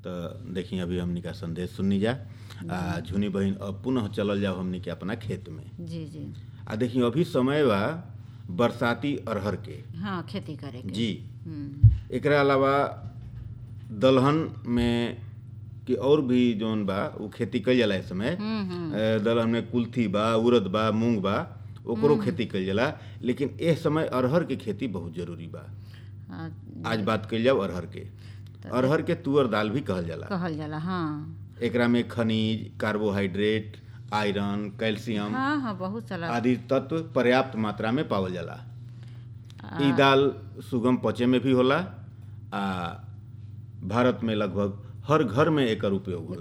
तो देखी अभी हमनी का संदेश सुननी जा आ झुनी बहिन अब पुनः चलल जाओ हमनी के अपना खेत में जी जी आ देखी अभी समय बा बरसाती अरहर के हाँ खेती करे के जी हम्म, एकरा अलावा दलहन में कि और भी जौन बा उ खेती कईल जाला इस समय हम्म, हम्म, ए, दलहन में कुल्थी बा उड़द बा मूंग बा ओकरो खेती कईल जाला लेकिन एह समय अरहर के खेती बहुत जरूरी बा हाँ, आज बात कईल जाओ अरहर के अरहर के तुअर दाल भी कहल जाला कहल जाला हाँ एकरा में खनिज कार्बोहाइड्रेट आयरन कैल्शियम हाँ हाँ बहुत सारा आदि तत्व पर्याप्त मात्रा में पावल जाला आ, ई दाल सुगम पचे में भी होला आ भारत में लगभग हर घर में एकर उपयोग होला